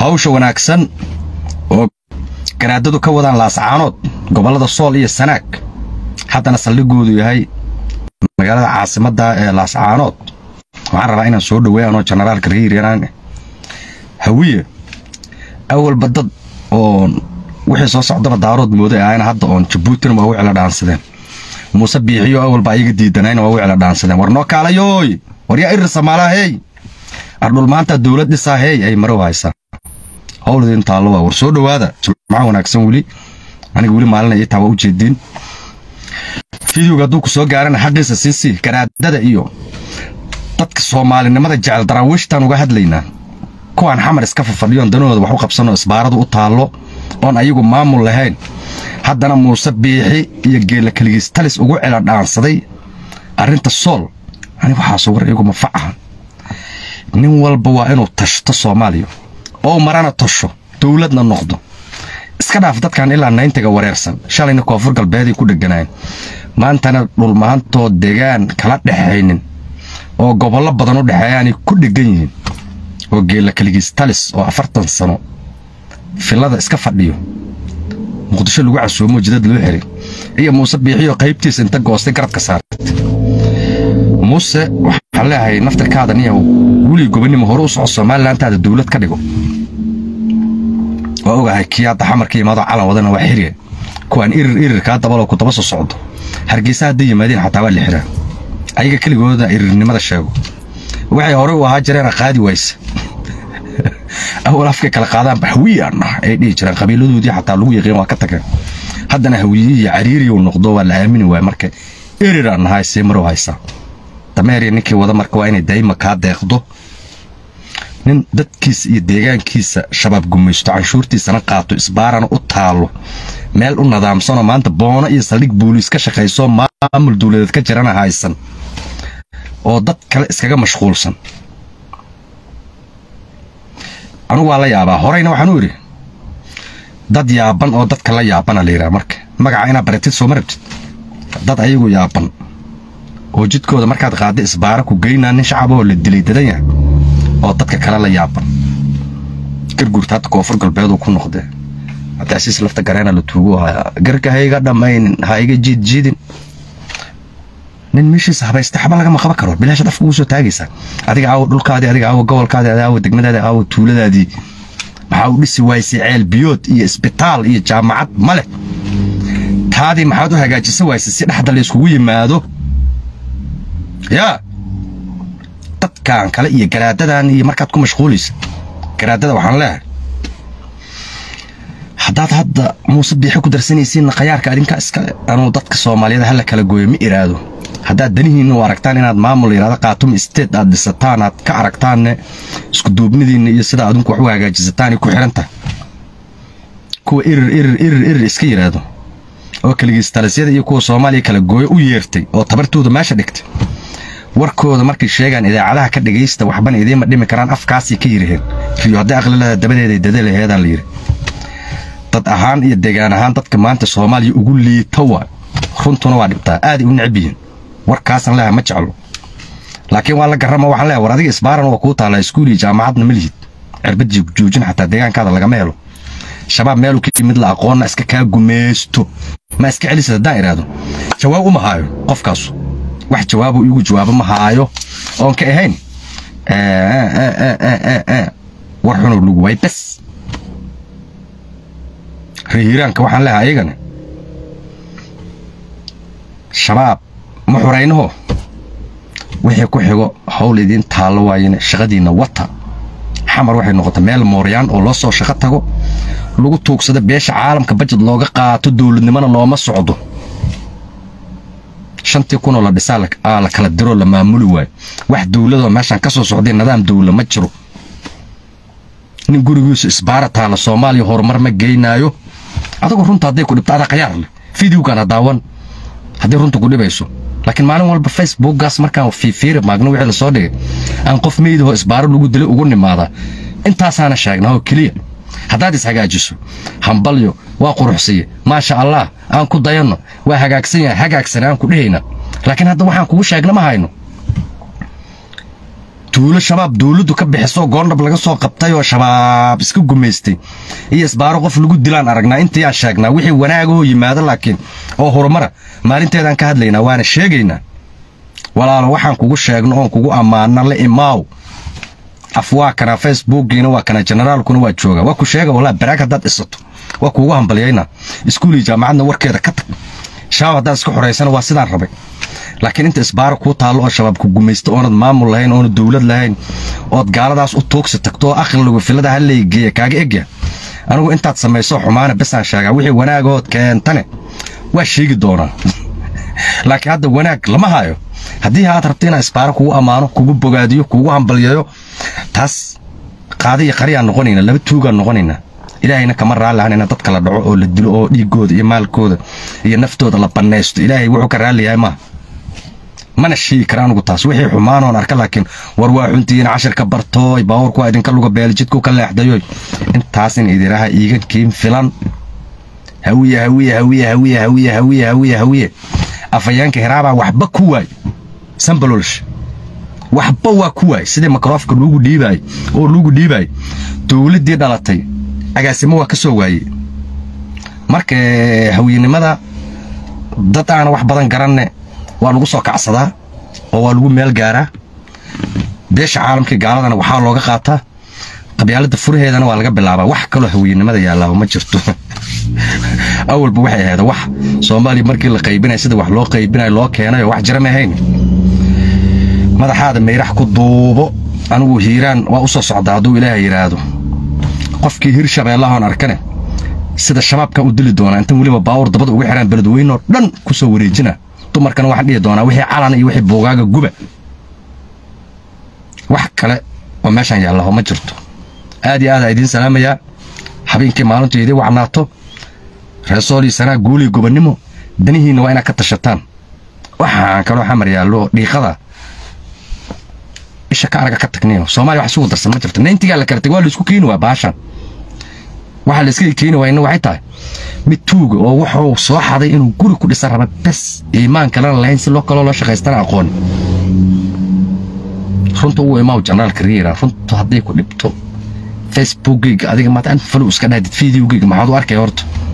hawsha wanaagsan oo garaadadu ka wadaan laascaanood gobollada sool iyo sanaag haddana saldhigoodu yahay magaalada caasimadda ee laascaanood waxaan rabaa inaan soo dhaweeyanoo jenaraalka reeriyanaan hawiye awalba dad oo wixii soo socdaba daarood mooday ahayna hadda oon jabuutina waa u cela dhaansadeen muuse biixiyo awalba ayaga diidanayna waa u cela dhaansadeen war noo kaalayooy war yaa irir samaalaha hey ardhul maanta dowlad dhisaa hey ay marow haysaa howlidin taallo waa war soo dhowaada jimco wanaagsan weli aniga weli maalina ii taa waa u jeediin fideoga hadduu ku soo gaarana xaqiisa siisii garaadada iyo dadka soomaalinimada jecel daraawiishtaan uga hadlaynaa kuwaan xamar iska fafadhiyoon danahooda wax u qabsanoo isbaaradu u taallo oon ayagu maamul lahayn haddana muuse biixi iyo geella keligiis talis ugu cela dhaansaday arrinta sool ani waxaasu war iyaguma facaha nin walba waa inuu tashto soomaaliya oo marana tasho dowladna noqdo iska dhaaf dadkan ilaa nayntiga wareersan shalayna koonfur galbeeday ku dheganaayeen maantana dhulmaantoo degaan kala dhexaynin oo gobollo badan u dhexeeyaanay ku dhegan yihiin oo geella keligiis talis oo afartan sano filada iska fadhiyo muqdisho lagu casoomo jidad loo xiray iyo muuse biixiyo qaybtiisa inta goostay garabka saartay muuse waxaan leeyahay naftirkaada niyaw weli gobonimo hore u soco somalilantaada dowlad ka dhigo waa ogahay kii hadda xamarka yimaado calan wadana waa xiriya kuwaan irir irirkaa dabaloo ku daba soo socdo hargeysa hadday yimaadeen xataa waa la xiraa ayaga keligooda irirnimada sheego waxay horey u ahaa jireena qaadi wayse awal afkay kala qaadaan hawiyan ah ay dhihi jireen qabiiladoodii xataa lagu yaqiin waa ka tageen haddana hawiye iyo cariiriyu noqdo waa la aamini waaya marka eriraan nahay see marow haysaa dameeriya ninkii wada marka waa inay daa'ima kaa deeqdo nin dadkiisa iyo deegaankiisa shabaab gumaysto canshuurtiisana qaato isbaarana u taalo meel u nadaamsanoo maanta boono iyo saldhig booliis ka shaqayso maamul dowladeed ka jirana haysan oo dad kale iskaga mashquulsan anugu waa la yaabaa horeyna waxaan u idhi dad yaaban oo dadka la yaabana la yidhaha marka magaca inaad baratid sooma rabtid dad ayagu yaaban oo jidkooda markaad qaadda isbaara ku geynaa nin shacabahoo la dilay dadan yahay oo dadka kale la yaaban garguurta hadda koonfur galbeeduu ku noqdee cabdiasiis lafta gareena la tuugu hayaa garka ha iga dhammaynin ha iga jiidjiidin nin meeshiisa habaysta xaba lagama qaban karo bilaashaad afka ugu soo taagaysaa adiga aawo dhulkaadii adiga aawo gobolkaadii adiga aawo degmadaadii aawo tuuladaadii maxaa u dhisi waysay ceel biyood iyo isbitaal iyo jaamacad ma leh taadii maxaad u hagaajisa waysay si dhexda la iskugu yimaado yaa dadkan kale iyo garaadadan iyo markaad ku mashquulaysa garaadada waxaan leehay haddaad hadda muuse biixi ku darsanaysiinna khayaarka adinka iskale anuu dadka soomaaliyeed hala kala gooyo ma iraado haddaad danihiinna u aragtaan inaad maamul yidhahda qaatuma isteed aad dhisataan aad ka aragtaanne iskuduubnidiinna iyo sida adinku wax u hagaajisataanay ku xihan tahay kuwa irir irir irir irir iska yidhaahdo oo keligiistalisyada iyo kuwa soomaaliya kala gooyo u yeertay oo tabartooda meesha dhigtay warkooda markay sheegaan idaacadaha ka dhegaysta waxbana idiinma dhimi karaan afkaasay ka yiriheen riyo hadday aqlilada dabadeeday dadalaheedaa la yidhi dad ahaan iyo deegaan ahaan dadka maanta soomaaliya ugu liita waa runtuna waa dhibtaa aaday u necab yihiin warkaasan leeha ma jeclo laakiin waa la garrama waxaan leehay war adiga isbaaran waa kuu taallaa iskuul iyo jaamacadna ma lihid cirbad joojin xataa deegaankaada lagama helo shabaab meelu ka yimid la aqoonna iska kaa gumaysto ma iska celisad haddaan idhaahdo jawaab uma haayo qofkaasu wax jawaabuu iigu jawaabo ma haayo oon ka ahayn war xunow lugu waay bes reehiraanka waxaan leehay ayagana shabaab ma xuraynaho wixii ku xigo hawl idiin taallo waayene shaqadiinna wata xamar waxay noqota meel mooryaan oo loo soo shaqo tago lagu tuugsado beesha caalamka bajad looga qaato dowladnimona looma socdo shantii kunoo la dhisaa la kala diroo la maamuli waayo wax dowladoo meeshaan ka soo socday nidaam dowla ma jiro nin gurigiisu isbaara taala soomaaliya horumar ma geynaayo adagoo runta hadday ku dhibto adaa khayaar leh fideogan ha daawan haddii runta ku dhibayso laakiin maalin walba facebookgaas markaan fiifiiri maagno wixii lasoo dhigay aan qof meydahoo isbaaro lagu dilay ugu nimaadaa intaasaana sheegnaa oo keliya haddaad ishagaajiso hambalyo waa quruxsiye maasha allah aan ku dayanno waa hagaagsan yahay hagaagsan aan ku dhehayna laakiin hadda waxaan kugu sheegna ma hayno tuulo shabaab dowladdu ka bixiso goondhab laga soo qabtay oo shabaab iska gumaystay iyo isbaaro qof lagu dilaan aragnaa intii aan sheegnaa wixii wanaagahoo yimaado laakiin oo horumara maalinteedaan ka hadlaynaa waana sheegaynaa walaalo waxaan kugu sheegno oon kugu ammaana la imaaw af waa kana facebookiina waa kana generaalkuna waa jooga waa ku sheega walaa baraag haddaad isato waa kuugu hambalyaynaa iskuulii jaamacadna warkeeda ka tag shabaab haddaad iska xoraysana waa sidaan rabay laakiin inta isbaaro kuu taallo oo shabaab ku gumaysta oonad maamul lahayn oonad dowlad lahayn ood gaaladaas u tuugsi tagto oo aqligu filada hallaygeeya kaaga egya anigu intaad samayso xumaana besaan sheegaa wixii wanaagahood keentane waa sheegi doonaa laakiin hadda wanaag lama hayo haddii aad rabta inaan isbaaro kugu ammaano kugu bogaadiyo kugu hambalyayo taas qaadi iyo qariyaan noqonayna laba tuugaan noqonaynaa ilaahayna kama raalli ahan ina dadka la dhaco oo la dilo oo dhiigooda iyo maalkooda iyo naftooda la bannaysto ilaahay wuxuu ka raalli yahay maaha mana sheegi kara anugu taas wixii xumaanoon arka laakiin war waa xuntiina cashirka bartooy baabuurku waa idinka luga beelijidku ka leexdayoy intaas in idiraha iiga kiin filan hawiye hawiye hawiye hawiye hawiye hawiye hawiye hawiye afayeenka hiraabaa waxba ku waay sambalolsh waxba waa ku waay sidii makroofka luugu dhiibaay oo luugu dhiibaay dowladdii dhalatay agaasimo waa ka soo waayey marka hawiyenimada dad aana wax badan garanne waa lagu soo kacsadaa oo waa lagu meel gaaraa beesha caalamkii gaaladana waxaa looga qaataa qabyaalada furaheedana waa laga bilaabaa wax kaloo hawiyenimada yaallaa ma jirto awalba waxay ahayd wax soomaaliya markii la qaybinay sida wax loo qaybinay loo keenayo wax jira ma ahayn madaxaada mayrax ku duubo anigu hiiraan waa u soo socdaa hadduu ilaaha yidhaahdo qofkii hir shabeellahoon arkane sida shabaabkan u dili doonaa intan weliba baawur dabada uga xiraan beledweynoo dhan ku soo wareejina dumarkana waxaan dhihi doonaa wixii calan iyo wixii buugaaga guba wax kale oo meeshaan yaallaho ma jirto aad iyo aada idiin salaamayaa habeenkii maalintu idiin wacnaato reesoolii sanaa guulii gobonnimo danihiinna waa inaad ka tashataan waxaan kaloo xamar yaallo dhiiqada isha ka araga ka tagniyo soomaaliya wax isugu darsan ma jirto nayntigaa la kala tag waa laisku keeni waa baashan waxaa la iska keeni waayna waxay tahay mid tuuga oo wuxuu soo xaday inuu guri ku dhisan raba bes iimaan kalena lahayn si loo kaloo loo shaqaystana aqoon runta ugu imaaw janaalka riira runtu hadday ku dhibto facebookgayga adiga maanta an falow iska dhahdid videogayga maxaad u arkay horta